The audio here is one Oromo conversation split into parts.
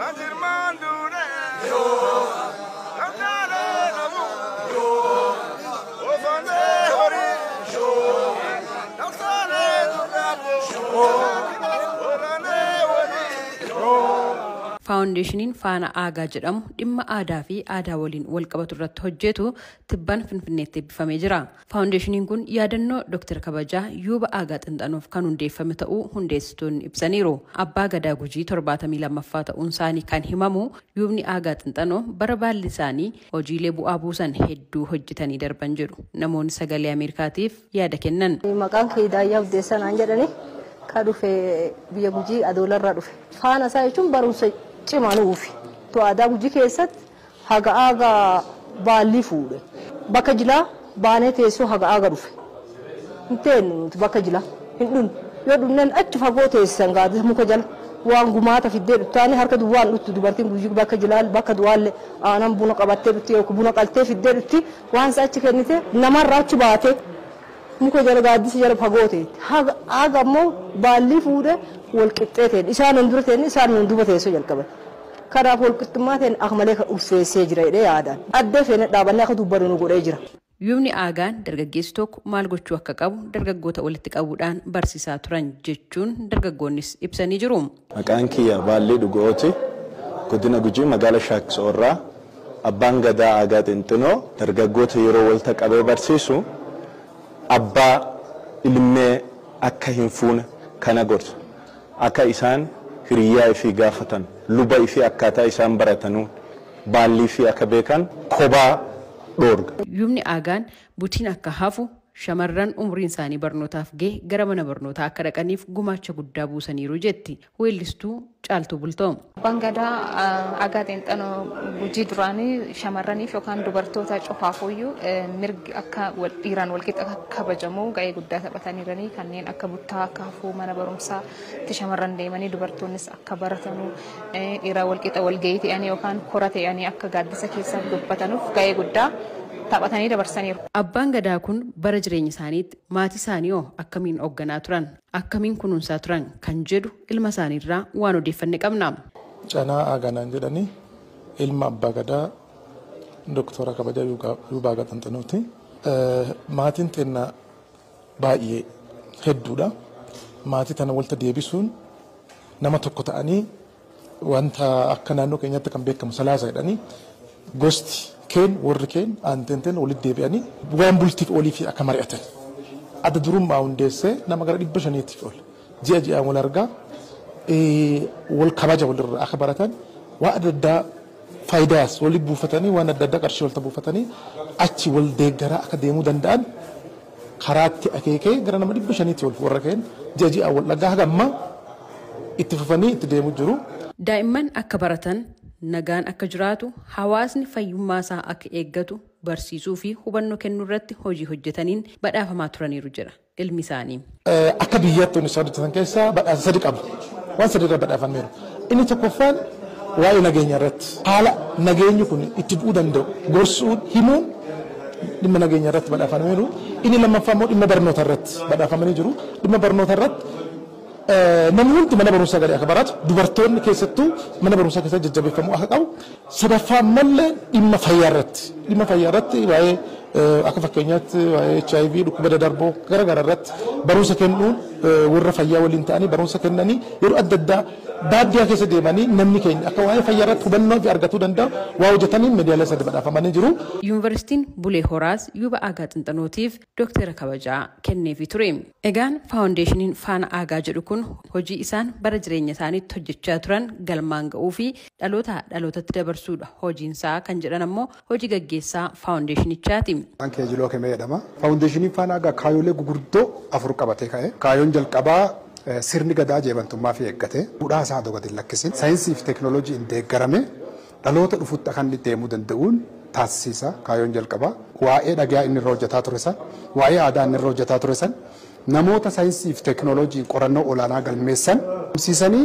faawundeeshiniin faana aagaa jedhamu dhimma aadaa fi aadaa waliin walqabatu irratti hojjetu tibban finfinneetti eebbifamee jira faawundeeshiniin kun yaadannoo dooktar kabajaa yuuba aagaa xinxanuuf kan hundeeffame ta'uu hundeessitoonni ibsaniiru abbaa gadaa gujii torbaatamii lammaffaa ta'uun isaanii kan himamu yuubni aagaa xinxanoo bara baalli isaanii hojiilee bu'aa buusan hedduu hojjetanii darban jedhu namoonni sagalee ameerikaatiif yaada kennan. maqaan kee daayyaa Abdeessaa naan jedhani ka dhufe biyya gujii adoolarraa dhufe faana isaa jechuun barumsa cimaa nuufi to aadaa gujii keessatti haga aagaa baallii fuudhe bakka jilaa baanee teessoo haga aaga dhufe hin teenyu nuti bakka jilaa hin dhunnu yoo dhunneen achi fagoo teessisan gaadisa muka jala waan gumaata fiddee dhuttaani harka duwwaan dhuttu dubartiin gujii bakka jilaa bakka duwwaalle aanan buna qabattee dhutti yookiin buna qaltee fiddee dhutti waan isa achi kennite namarraa achi baatee muka jala gaaddisa jala fagoo ta'etti haga ammoo baallii fuudhe wal qixxee ta'e isaan hin dura ta'e isaan hin duba teessoo jalqaban kanaaf wal qixxummaa ta'e akka malee ulfeessee jira jedhee yaadaan addee feene dhaabannee akka dubbatu nu godhee jira. Yuubni aagaan dargaggeessi tokko maal gochuu akka qabu dargaggoota walitti qabuudhaan barsiisaa turan jechuun dargaggoonnis ibsanii jiru. Maqaan kiyya Baallee Dhugooti godina Gujii magaala Shaaksoorraa abbaan gadaa aagaa xinxinoo dargaggoota yeroo walta qabee barsiisu abbaa ilmee akka hin fuune kana gorsa. Akka isaan hiriyyaa ifii gaafatan luba ifii akkaataa isaan baratanu baallii fi akka beekan kophaa dhoorga. Yuubni aagaan butiin akka hafu shamarran umriin isaanii barnootaaf gahe gara mana barnootaa akka dhaqaniif gumaacha guddaa buusaniiru jetti weellistuu caaltuu bultoo. Abbaan gadaa aagaa xinxanoo gujii duraanii shamarraniif yookaan dubartoota cofaafuyyuu mirgi akka dhiiraan walqixa kabajamu ga'ee guddaa taphataniiranii kanneen akka buttaa akka hafuu mana barumsaatti shamarran deemanii dubartoonnis akka baratanu dhiiraan walqixa walgahii ta'anii yookaan kora ta'anii akka gaaddisa keessa dubbatanuuf ga'ee guddaa taphatanii dabarsaniiru. Abbaan gadaa kun bara jireenya isaaniitti maatii isaanii hoo akkamiin hoogganaa turan akkamiin kunuunsaa turan kan jedhu ilma isaaniirraa waan odeeffanne qabna. Canaa Aaganaan jedhanii ilma abbaa gadaa doktora kabajaa Yuubaa Gaxanxanuuti. Maatiin teennaa baay'ee hedduudha. Maatii tana walta deebisuun nama tokko ta'anii wanta akka naannoo keenyatti kan beekamu salaasa jedhanii gosti keen warri keen aantenteen walitti deebi'anii waan bultiif olii fi akka mari'atan. Adda durummaa hundeessee nama gara dhibba shaniitiif ol ji'a ji'aan wal argaa wal kabaja walirraa akka baratan waan adda addaa faayidaas walitti buufatanii waan adda addaa qarshii walta buufatanii achi wal deeggaraa akka deemuu danda'an karaatti akeekee gara nama dhibba shaniitti ol warra keen ji'a ji'aan wal dhagaa haga ammaa itti fufanii itti deemuu jiru. Daa'imman akka baratan nagaan akka jiraatu hawaasni fayyummaa isaa akka eeggatu barsiisuu fi hubannoo kennuu irratti hojii hojjetaniin badhaafamaa turaniiru jira ilmi isaanii. Akka biyyaatti inni hojjetan keessaa badhaasa sadi qabu. Waan sadi irra badhaafameeru. Inni tokkoffaan waa'ee nageenya irratti haala nageenyi kun itti bu'uu danda'u gorsuun himuun dhimma nageenya irratti badhaafameeru. Inni lammaffaa immoo dhimma barnoota irratti badhaafamanii jiru. Dhimma barnoota irratti namni hundi mana barumsaa gadi akka baratu dubartoonni keessattuu mana barumsaa keessatti jajjabeeffamuu akka qabu sadaffaa mallee dhimma fayyaa irratti dhimma fayyaa irratti waa'ee akka fakkeenyaatti waa'ee HIV dhukkuba dadarboo gara gara irratti barumsa kennuun warra fayyaa waliin ta'anii barumsa kennanii yeroo adda addaa baadiyyaa keessa deemanii namni keenya akka waa'ee fayyaa irratti hubannoo fi argatuu danda'u waa hojjetanii miidiyaalee sadi badhaafamanii jiru. Yuunivarsiitiin Bulee Horaas Yuuba Aagaa Xinxanootiif Dooktara kabajaa kenneefii ture. Egaan faawundeeshiniin Faana Aagaa jedhu kun hojii isaan bara jireenya isaaniitti hojjechaa turan galmaan ga'uu fi dhaloota dhalootatti dabarsuudha hojiinsaa kan jedhan ammoo hojii gaggeessaa faawundeeshinichaati. Kan keejiloo kemee jedhama. Faawundeeshiniin Faana Aagaa kaayoolee gurguddoo afur qabatee ka'e. Kaayoon jalqabaa sirni gadaa jeebantummaa fi eeggate duudhaa isaa gadi lakkisin saayinsii fi teekinooloojiin deeggarame dhaloota dhufutti akka inni deemuu danda'uun taasisa kaayoon jalqabaa waa'ee dhagaa inni irra hojjetaa ture san waa'ee aadaa inni irra hojjetaa ture san namoota saayinsii fi teekinooloojii qorannoo olaanaa galmeessan barsiisanii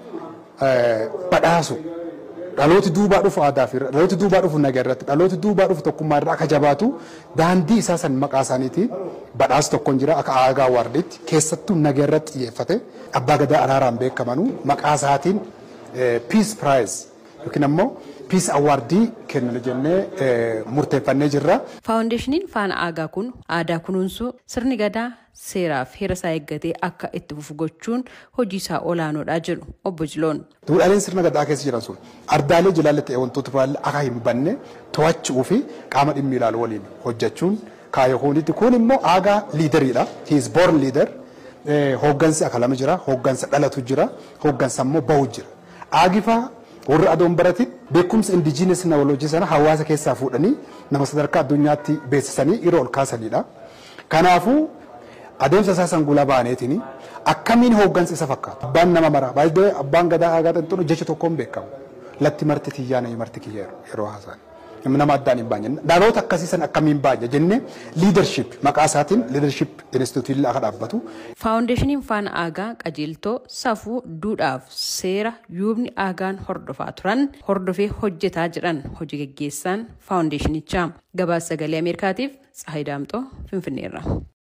badhaasu dhalooti duubaa dhufu aadaa fi dhalooti duubaa dhufu nagaa irratti dhalooti duubaa dhufu tokkummaa irraa akka jabaatu daandii isaa san maqaa isaaniitiin badhaasa tokkoon jira akka aagaa waardiitti keessattuu nagaa irratti xiyyeeffate abbaa gadaa araaraan beekamanu maqaa isaatiin piis piraayiz yookiin ammoo piis awwaardii kennana jennee murteeffannee jirra. Faawundeeshiniin faana aagaa kun aadaa kunuunsuu sirni gadaa seeraaf heera isaa eeggatee akka itti fufu gochuun hojii isaa olaanoodha jedhu obbo Jiloon. Duudhaaleen sirna gadaa keessa jiran sun ardaalee jilaalle ta'e wantoota biraallee akka hin banne to'achuu fi qaama dhimmi ilaalu waliin hojjechuun kaayoo hooniiti. Kun immoo aagaa liideriidha. He is born leader. Hooggansi akalama jira. Hooggansa dhalatu jira. Hooggansa immoo bahu jira. Aagifaa warra adoon baratin beekumsa indijiinis nawoloojii sana hawaasa keessaa fuudhanii nama sadarkaa addunyaatti beeksisanii yeroo ol kaasanidha. Kanaafuu adeemsa isaa sanguulaa baaneetiin akkamiin hooggansa isa fakkaata. Abbaan nama mara baay'ee abbaan gadaa aagaa xinxuun jecha tokkoon beekamu. Latti marti tiyyaa na marti kiyya yeroo haasa'an. Nama addaan hin baanye. Dhaloota akkasii san akkamiin baanye jennee liidarship maqaa isaatiin liidarship instituutii akka dhaabbatu. Faawundeeshiniin faana aagaa qajeeltoo safuu duudhaaf seera yuubni aagaan hordofaa turan hordofee hojjetaa jedhan hojii gaggeessaan faawundeeshinichaa gabaasa sagalee ameerikaatiif tsahayi daamxoo finfinneerra.